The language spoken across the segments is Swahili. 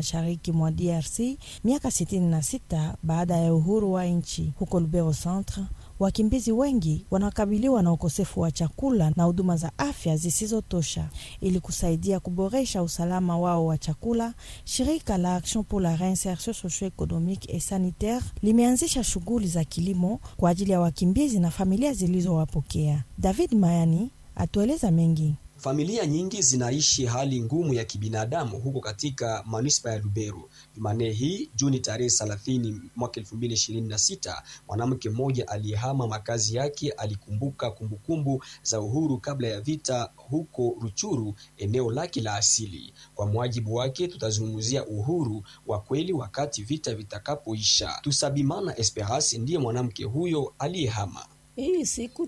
mashariki mwa DRC miaka 66 baada ya uhuru wa nchi. Huko Lubero Centre, wakimbizi wengi wanakabiliwa na ukosefu wa chakula na huduma za afya zisizotosha. Ili kusaidia kuboresha usalama wao wa chakula, shirika la Action pour la Reinsertion Socio-Economique et Sanitaire limeanzisha shughuli za kilimo kwa ajili ya wakimbizi na familia zilizowapokea. David Mayani atueleza mengi. Familia nyingi zinaishi hali ngumu ya kibinadamu huko katika manispa ya Lubero. Jumanne hii Juni tarehe 30 mwaka 2026, mwanamke mmoja aliyehama makazi yake alikumbuka kumbukumbu za uhuru kabla ya vita huko Ruchuru, eneo lake la asili. Kwa mujibu wake, tutazungumzia uhuru wa kweli wakati vita vitakapoisha. Tusabimana Esperance ndiye mwanamke huyo aliyehama. Hii siku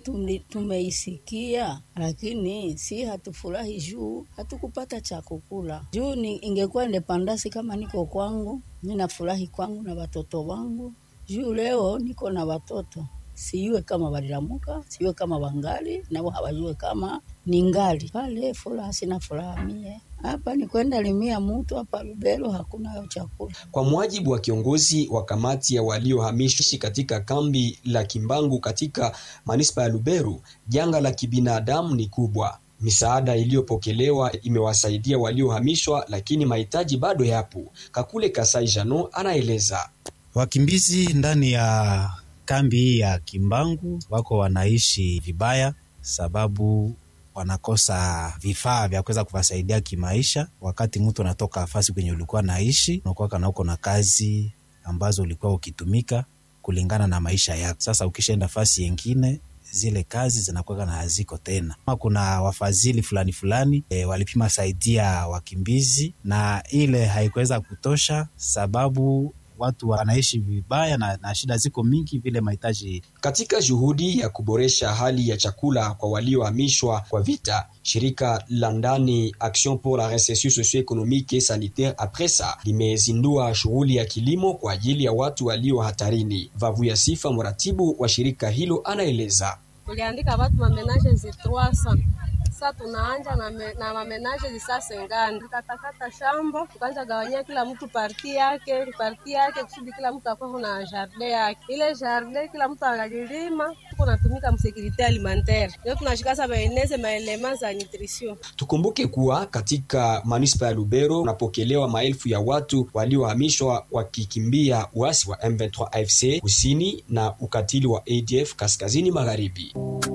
tumeisikia, lakini si hatufurahi juu hatukupata cha kukula. Juu ni ingekuwa indepandasi kama niko kwangu, mi nafurahi kwangu na watoto wangu. Juu leo niko na watoto, sijue kama walilamuka, sijue kama wangali nao hawajue kama ningali pale. Furaha sina furaha mie hapa ni kwenda limia mutu hapa Lubero hakuna chakula. Kwa mujibu wa kiongozi wa kamati ya waliohamishwa katika kambi la Kimbangu katika manispa ya Lubero, janga la kibinadamu ni kubwa. Misaada iliyopokelewa imewasaidia waliohamishwa, lakini mahitaji bado yapo. Kakule Kasai Jano anaeleza. Wakimbizi ndani ya kambi hii ya Kimbangu wako wanaishi vibaya sababu wanakosa vifaa vya kuweza kuwasaidia kimaisha. Wakati mtu anatoka nafasi kwenye ulikuwa naishi, unakuwa kana uko na kazi ambazo ulikuwa ukitumika kulingana na maisha yako. Sasa ukishaenda nafasi yengine, zile kazi zinakuwa na haziko tena. Kuna wafadhili fulani fulani e, walipima saidia wakimbizi na ile haikuweza kutosha sababu watu wanaishi vibaya na, na shida ziko mingi vile mahitaji. Katika juhudi ya kuboresha hali ya chakula kwa waliohamishwa kwa vita, shirika la ndani Action pour la Reinsertion Socio-Economique et Sanitaire APRESA limezindua shughuli ya kilimo kwa ajili ya watu walio hatarini. Vavu ya Sifa, mratibu wa shirika hilo, anaeleza. Tuliandika watu mamenaje zitwasa sasa tunaanja na, me, na mamenaje zisasengana, tukatakata shamba tukaanza gawanyia kila mtu parti yake parti yake kusudi kila mtu akuwa na jardin yake. Ile jardin kila mtu analilima, tuko natumika msekirite alimentaire, ndio tunashika sasa maeneze maelema za nutrition. Tukumbuke kuwa katika manispa ya Lubero unapokelewa maelfu ya watu waliohamishwa wakikimbia uasi wa M23 AFC kusini na ukatili wa ADF kaskazini magharibi.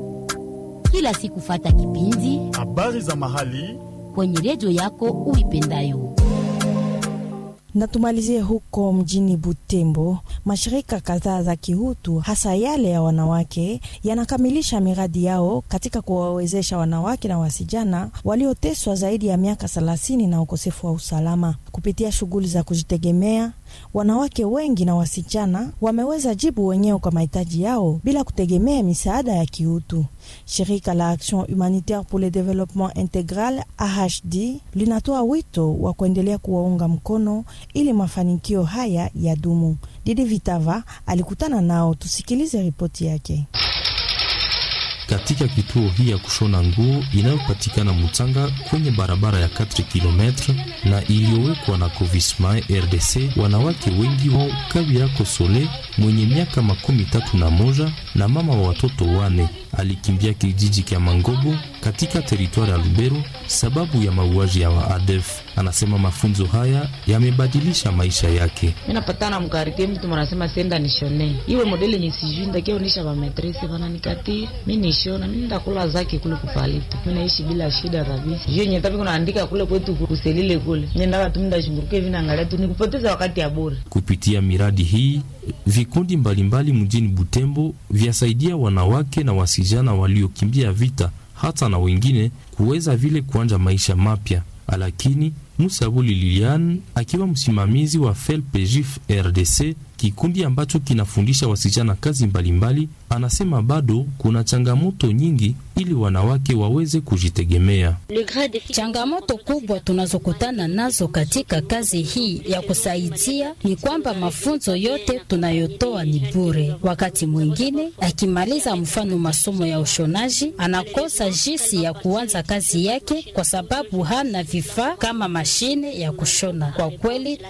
Kila siku fata kipindi habari za mahali kwenye redio yako uipendayo. Na tumalizie huko mjini Butembo. Mashirika kadhaa za kihutu hasa yale ya wanawake yanakamilisha miradi yao katika kuwawezesha wanawake na wasijana walioteswa zaidi ya miaka thelathini na ukosefu wa usalama. Kupitia shughuli za kujitegemea, wanawake wengi na wasichana wameweza jibu wenyewe kwa mahitaji yao bila kutegemea misaada ya kiutu. Shirika la Action Humanitaire pour le Développement Intégral AHD linatoa wito wa kuendelea kuwaunga mkono ili mafanikio haya yadumu. Didi Vitava alikutana nao, tusikilize ripoti yake. Katika kituo hii ya kushona nguo inayopatikana Mutanga kwenye barabara ya 4 km na iliyowekwa na Covisma RDC, wanawake wengi wa Kabira Kosole mwenye miaka makumi tatu na moja na mama wa watoto wane alikimbia kijiji kya Mangobo katika teritwari ya Lubero sababu ya mauaji ya waadef. Anasema mafunzo haya yamebadilisha maisha yake. Minapatana mkarike mtu mwanasema senda nishone iwe modeli yenye sijui ndakionyesha vametrese vananikati mi nishona mi ndakula zake kule kupalito mi naishi bila shida kabisa. Juu yenye tabi kunaandika kule kwetu kuselile kule nendaka tu mindashunguruka hivi naangalia tu nikupoteza wakati ya bure. Kupitia miradi hii vikundi mbalimbali mjini Butembo vyasaidia wanawake na wasijana waliokimbia vita hata na wengine kuweza vile kuanja maisha mapya. Lakini Musabuli Lilian akiwa msimamizi wa FELPEJIF RDC, kikundi ambacho kinafundisha wasichana kazi mbalimbali, anasema bado kuna changamoto nyingi ili wanawake waweze kujitegemea. Changamoto kubwa tunazokutana nazo katika kazi hii ya kusaidia ni kwamba mafunzo yote tunayotoa ni bure. Wakati mwingine akimaliza mfano masomo ya ushonaji, anakosa jinsi ya kuanza kazi yake kwa sababu hana vifaa kama mashine ya kushona. Kwa kweli